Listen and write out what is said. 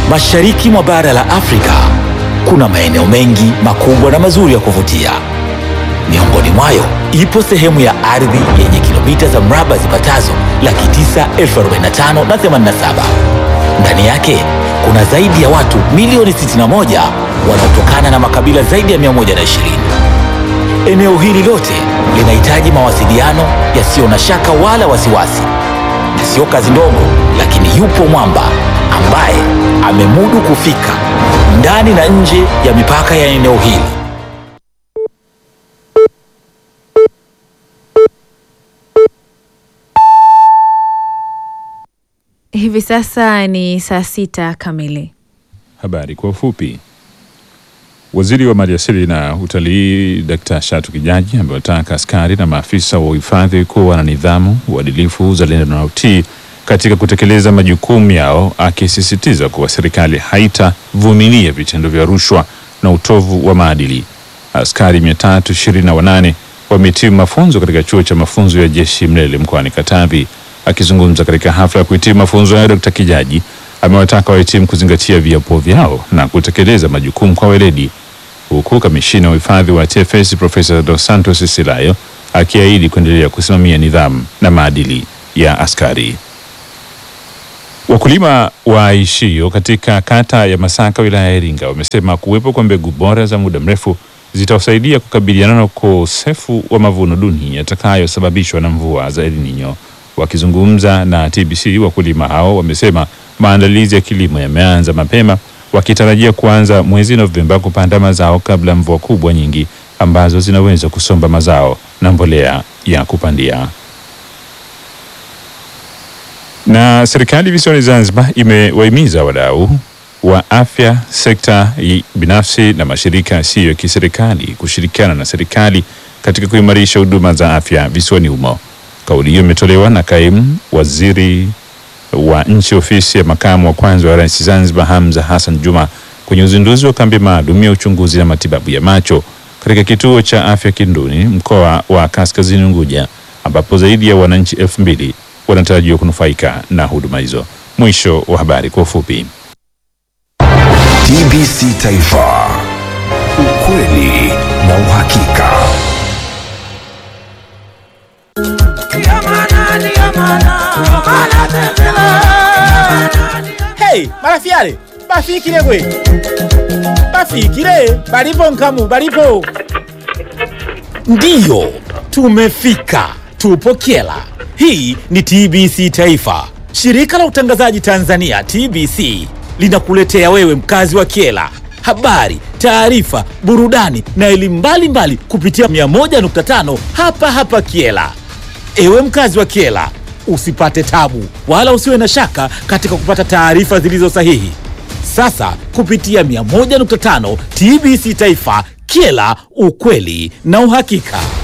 Mashariki mwa bara la Afrika kuna maeneo mengi makubwa na mazuri ya kuvutia. Miongoni mwayo ipo sehemu ya ardhi yenye kilomita za mraba zipatazo laki tisa elfu arobaini na tano na themanini na saba. Ndani yake kuna zaidi ya watu milioni 61 wanaotokana na makabila zaidi ya 120. Eneo hili lote linahitaji mawasiliano yasiyo na shaka wala wasiwasi, na sio kazi ndogo, lakini yupo mwamba ambaye amemudu kufika ndani na nje ya mipaka ya eneo hili. Hivi sasa ni saa sita kamili. Habari kwa ufupi. Waziri wa Maliasili na Utalii Dkt. Shatu Kijaji amewataka askari na maafisa wa uhifadhi kuwa na nidhamu, uadilifu, uzalendo na utii katika kutekeleza majukumu yao, akisisitiza kuwa serikali haitavumilia vitendo vya rushwa na utovu wa maadili. Askari 328 wamehitimu mafunzo katika chuo cha mafunzo ya jeshi Mlele mkoani Katavi. Akizungumza katika hafla ya kuhitimu mafunzo hayo, Dkt. Kijaji amewataka wahitimu kuzingatia viapo vyao na kutekeleza majukumu kwa weledi, huku kamishina wa hifadhi wa TFS Profesa Dos Santos Silayo akiahidi kuendelea kusimamia nidhamu na maadili ya askari. Wakulima waishio katika kata ya Masaka wilaya ya Iringa wamesema kuwepo kwa mbegu bora za muda mrefu zitawasaidia kukabiliana na ukosefu wa mavuno duni yatakayosababishwa na mvua za El Nino. Wakizungumza na TBC, wakulima hao wamesema maandalizi ya kilimo yameanza mapema, wakitarajia kuanza mwezi Novemba kupanda mazao kabla mvua kubwa nyingi ambazo zinaweza kusomba mazao na mbolea ya kupandia. Na serikali visiwani Zanzibar imewahimiza wadau wa afya, sekta i- binafsi na mashirika yasiyo ya kiserikali kushirikiana na serikali katika kuimarisha huduma za afya visiwani humo. Kauli hiyo imetolewa na kaimu waziri wa nchi ofisi ya makamu wa kwanza wa rais Zanzibar Hamza Hassan Juma kwenye uzinduzi wa kambi maalum ya uchunguzi na matibabu ya macho katika kituo cha afya Kinduni mkoa wa Kaskazini Unguja ambapo zaidi ya wananchi elfu mbili wanatarajiwa kunufaika na huduma hizo. Mwisho wa habari kwa ufupi. TBC Taifa, ukweli na uhakika. Hey, marafiale bafikile gwe bafikile balipo nkamu balipo Ndiyo, tumefika, tupo Kyela. Hii ni TBC Taifa. Shirika la utangazaji Tanzania TBC linakuletea wewe mkazi wa Kyela habari, taarifa, burudani na elimu mbalimbali kupitia 101.5 hapa hapa Kyela. Ewe mkazi wa Kyela, usipate tabu wala usiwe na shaka katika kupata taarifa zilizo sahihi. Sasa kupitia 101.5 TBC Taifa, Kyela, ukweli na uhakika.